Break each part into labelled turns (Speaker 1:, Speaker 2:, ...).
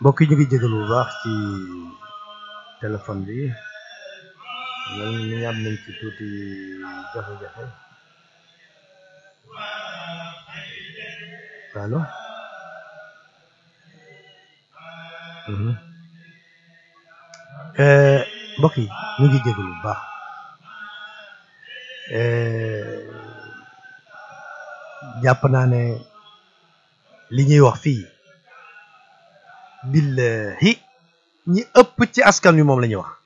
Speaker 1: mbokk yi ñu ngi jégalu bu baax ci téléphone bi mel ni am nañ ci tuuti jafe-jafe allo mhm Euh, mbokk yi ñu ngi jégalu bu baax Euh, jàpp naa ne li ñuy wax fii billahi ñi ëpp ci askan wi moom la ñuy wax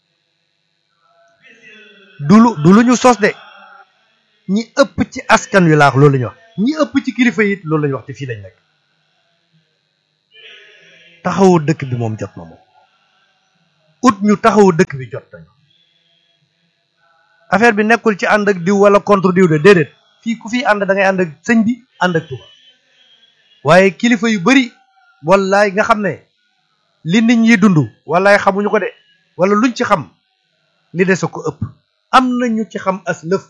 Speaker 1: du lu du lu ñu sos de ñi ëpp ci askan wi laax loolu la ñuy wax ñi ëpp ci kilifa yi loolu la ñuy wax te fii lañ nekk taxawu dëkk bi moom jot na moom ut ñu taxawu dëkk bi jot nañu affaire bi nekkul ci ànd ak diw wala contre diw de déedéet fii ku fi ànd da ngay ànd ak sëñ bi ànd ak Tuuba waaye kilifa yu bari wallaay nga xam ne li nit ñi dund wallaay xamuñu ko de wala luñ ci xam li des a ko ëpp am na ñu ci xam as lëf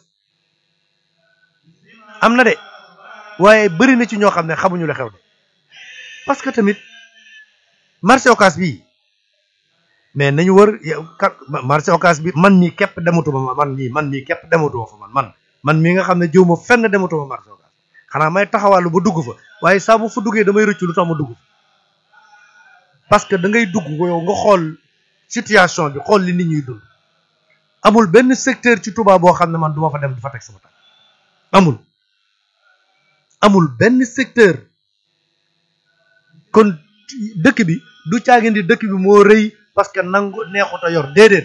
Speaker 1: am na de waaye bari na ci ñoo xam ne xamuñu la xew de parce que tamit marché Ocass bii mais nañu wër yow ka marché Ocass bi man mii képp dematuma man mii man mii képp dematuma fa man man man mii nga xam ne jëw ma fenn dematuma marché Ocass xanaa may taxawaalu ba dugg fa waaye saa bu fa duggee damay rëccu lu tax ma dugg fa parce que da ngay dugg yow nga xool situation bi xool li nit ñuy dund amul benn secteur ci Touba boo xam ne man duma fa dem di fa teg sama tànk amul amul benn secteur kon dëkk bi du caagin di dëkk bi moo rëy parce que nangu neexut a yor déedéet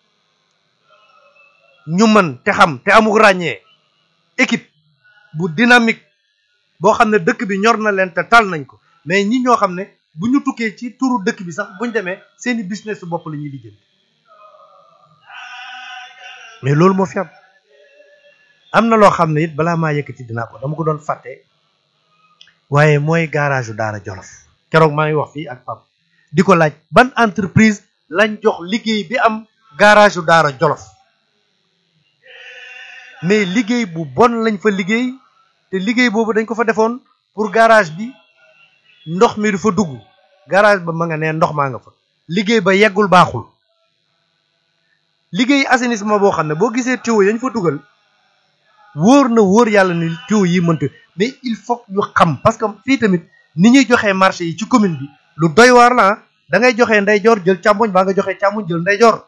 Speaker 1: ñu mën te xam te amul ràññee équipe bu dynamique boo xam ne dëkk bi ñor na leen te tal nañ ko mais ñi ñoo xam ne bu ñu tukkee ci turu dëkk bi sax buñ demee seeni business su bopp la ñuy liggéey mais loolu moo fi am am na loo xam ne it balaa maa yëkkati dinaa ko dama ko doon fàtte waaye mooy garage u Daara Jolof keroog maa ngi wax fii ak Pape di ko laaj ban entreprise lañ jox liggéey bi am garage u Daara Jolof mais liggéey bu bon lañ fa liggéey te liggéey boobu dañ ko fa defoon pour garage bi ndox mi du fa dugg garage ba ma nga ne ndox maa nga fa liggéey ba yeggul baaxul liggéey assainissement boo xam ne boo gisee tuyau yañ fa dugal wóor na wóor yàlla ni tuyau yi mënta mais il faut ñu xam parce que fii tamit ni ñuy joxee marché yi ci commune bi lu doy waar la da ngay joxee ndeyjoor jël càmmoñ baa nga joxee càmmoñ jël ndeyjoor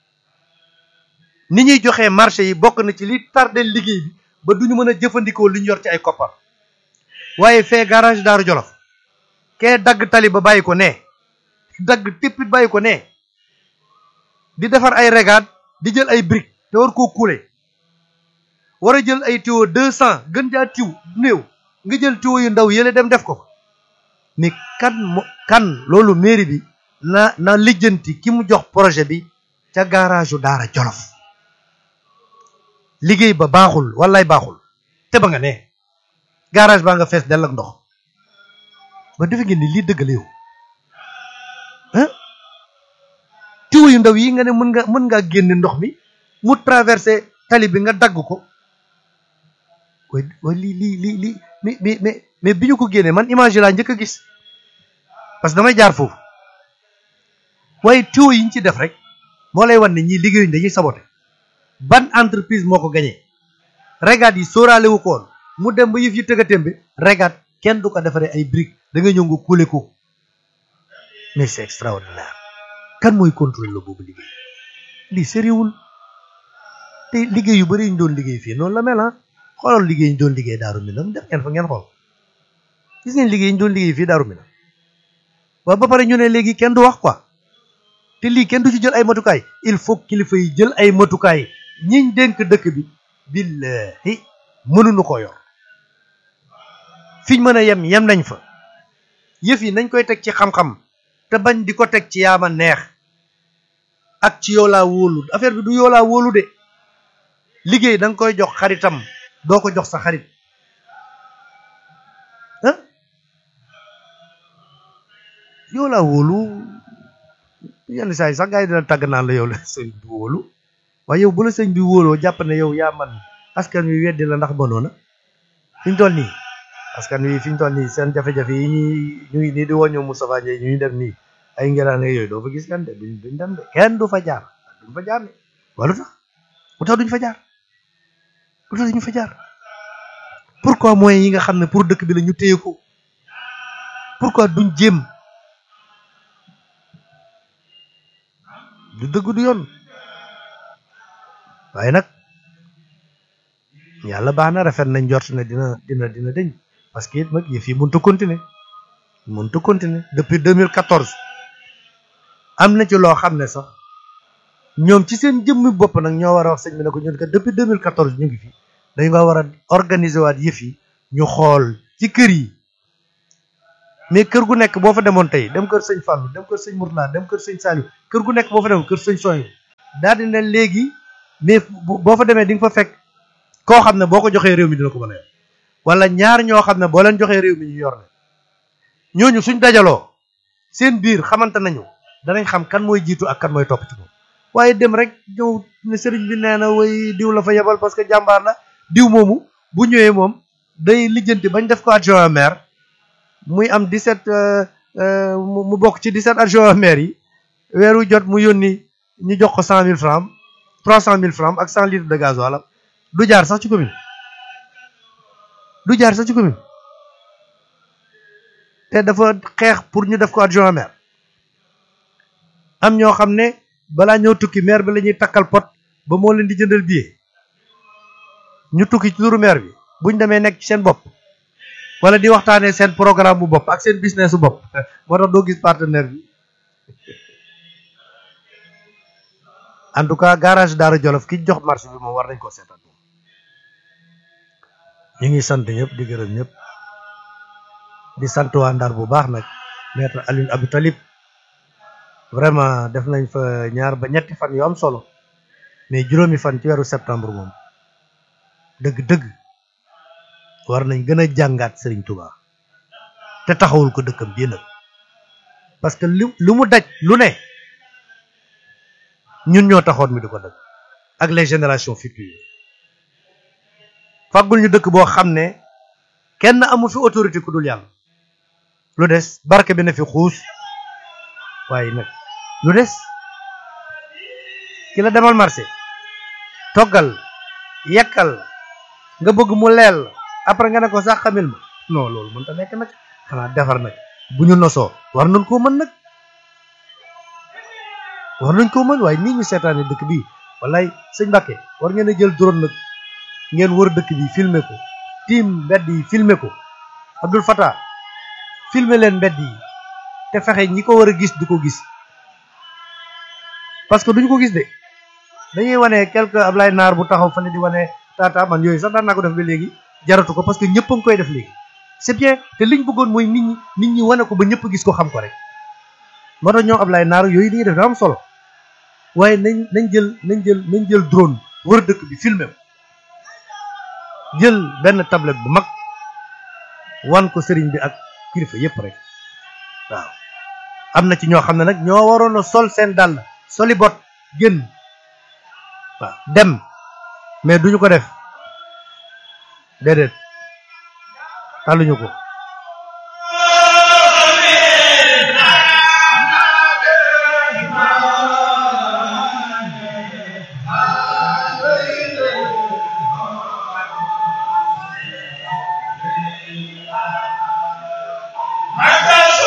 Speaker 1: ni ñuy joxee marché yi bokk na ci li tardé liggéey bi ba duñu mën a jëfandikoo li ñu yor ci ay koppar waaye fee garage Daaru Jolof kee dagg tali ba bàyyi ko ne dagg tippit bàyyi ko ne di defar ay regade di jël ay briques te war koo kuule war a jël ay tuyau deux cent gën jaa tiw néew nga jël tuyau yu ndaw yële dem def ko mais kan mo kan loolu mairie bi na na lijjanti ki mu jox projet bi ca garage u Daara Jolof liggéey ba baaxul wallaay baaxul te ba nga ne garage baa nga fees dell ak ndox ba defe ngeen ni lii dëgg la yow ah tuyau yu ndaw yi nga ne mën nga mën ngaa génne ndox mi mu traversé tali bi nga dagg ko way way lii lii lii lii mais mais mais mais bi ñu ko génnee man image laa njëkk a gis parce que damay jaar foofu waaye tuyau yi ñu ci def rek moo lay wan ne ñii liggéeyuñ dañuy saboté ban entreprise moo ko gañee regat yi sóoraale wu ko woon mu dem ba yëf yi tëggatem bi regat kenn du ko defaree ay briques da nga ñëw nga kuule ko mais c'est extraordinaire kan mooy contrôle la boobu liggéey lii sériwul te liggéey yu bëri ñu doon liggéey fii noonu la mel ah xoolal liggéey ñu doon liggéey daaru minam def ngeen fa ngeen xool gis ngeen liggéey ñu doon liggéey fii daaru minam waaw ba pare ñu ne léegi kenn du wax quoi te lii kenn du ci jël ay matukaay il faut kilifa yi jël ay matukaay ñiñ dénk dëkk bi billahi mënuñu ko yor fiñ mën a yem yem nañ fa yëf yi nañ koy teg ci xam-xam te bañ di ko teg ci yaama neex ak ci yow laa wóolu affaire bi du yow laa wóolu de liggéey da nga koy jox xaritam doo ko jox sa xarit ah yow laa wóolu yenn saa yi sax gars yi dina tàgg naan la yow la sëñ bi wóolu waaye yow bu la sëñ bi wóoloo jàpp ne yow yaa man askan wi weddi la ndax mënoona fi ñu toll nii askan wi fi ñu toll nii seen jafe-jafe yi ñuy ñu ngi nii di woññoo Moustapha Ndiaye ñu dem nii ay ngelaane yooyu doo fa gis kenn de duñ duñ dem de kenn du fa jaar duñ fa jaar de wala lu tax lu tax duñ fa jaar lu tax duñ fa jaar pourquoi moyens yi nga xam ne pour dëkk bi la ñu téye ko pourquoi duñ jéem du dëgg du yoon waaye nag yàlla baax na rafet nañ jort ne dina dina dina deñ parce que it nag yëf yi mënut a continuer mënut a continuer depuis 2014 am na ci loo xam ne sax ñoom ci seen jëmmi bopp nag ñoo war a wax sëñ bi ne ko ñun kat depuis 2014 ñu ngi fi dañ nga war a organiser waat yëf yi ñu xool ci kër yi mais kër gu nekk boo fa demoon tey dem kër sëñ Fallou dem kër sëñ Mourtala dem kër sëñ Saliou kër gu nekk boo fa demoon kër sëñ Soy daal di ne léegi mais boo fa demee di nga fa fekk koo xam ne boo ko joxee réew mi dina ko mën a yor wala ñaar ñoo xam ne boo leen joxee réew mi ñu yor ne ñooñu suñ dajaloo seen biir xamante nañu danañ xam kan mooy jiitu ak kan mooy topp ci moom waaye dem rek ñëw ne sëriñ bi nee na way diw la fa yebal parce que jàmbaar la diw moomu bu ñëwee moom day lijjanti bañ def ko adjoint maire muy am 17 mu bokk ci 17 adjoint maire yi weeru jot mu yónni ñu jox ko 100000 francs 300000 francs ak 100 litres de gasoil du jaar sax ci commune du jaar sax ci commune te dafa xeex pour ñu def ko adjoint maire am ñoo xam ne balaa ñëw tukki maire bi la ñuy takkal pot ba moo leen di jëndal billet ñu tukki ci turu maire bi buñ demee nekk ci seen bopp wala di waxtaanee seen programme bu bopp ak seen business bu bopp moo tax doo gis partenaire bi en tout cas garage Daara Jolof ki jox marché bi moom war nañ ko seetaan moom ñu ngi sant ñëpp di gërëm ñëpp di sant waa Ndar bu baax nag maître Alioune Abdou Talib vraiment def nañ fa ñaar ba ñetti fan yu am solo mais juróomi fan ci weeru septembre moom dëgg-dëgg war nañ gën a jàngaat Serigne Touba te taxawul ko dëkkam bii nag parce que lu lu mu daj lu ne ñun ñoo taxoon mi di ko daj ak les générations futures faggul ñu dëkk boo xam ne kenn amu fi autorité ku dul yàlla lu des barke bi na fi xuus waaye nag lu des ki la demal marché toggal yekkal nga bëgg mu leel après nga ne ko sax xamil ma non loolu mënta nekk nag xanaa defar nag bu ñu nosoo war nañ koo mën nag war nañ koo mën waaye nii ñu seetaane dëkk bi wallaay sëñ Mbàkke war ngeen a jël drone nag ngeen wër dëkk bi filmer ko tiim mbedd yi filmer ko Abdul Fattah filmer leen mbedd yi te fexe ñi ko war a gis du ko gis parce que duñu ko gis de dañuy wane quelque Ablaye Naar bu taxaw fa ne di wane tata man yooyu sax daan naa ko def ba léegi jaratu ko parce que ñëpp a ngi koy def léegi c'est bien te liñ bëggoon mooy nit ñi nit ñi wane ko ba ñëpp gis ko xam ko rek moo tax ñoom Ablaye Naar yooyu dañuy def da am solo waaye nañ nañ jël nañ jël nañ jël drone wër dëkk bi filmer ko jël benn tablette bu mag wan ko sëriñ bi ak kilifa yëpp rek waaw am na ci ñoo xam ne nag ñoo waroon a sol seen dàll soli bot génn waaw dem mais duñu ko def déedéet taluñu ko